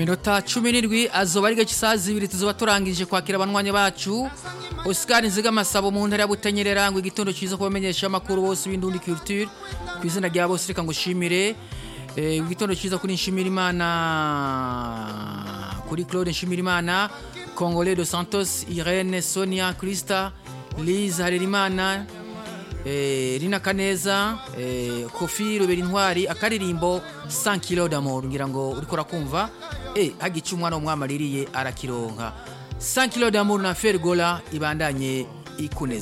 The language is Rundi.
minota cumi n'indwi azoba ari gace isaha zibiri tuzoba turangije kwakira abanywanyi bacu Oscar Nzigamasabo mu ntara ya Butanyerera ngo igitondo cyiza kubamenyesha amakuru bose b'indundi culture ku izina rya bose reka ngo shimire eh, igitondo cyiza kuri nshimira imana kuri Claude nshimira imana Congolais de Santos Irene Sonia Krista Liz Harerimana eh, Rina Kaneza eh, Kofi Rubera Intwari akaririmbo 100 kilo d'amour ngira ngo uriko rakumva eh hagica umwana w'umwami aririye arakironka 100 kilo d'amour na Fergola ibandanye ikuneza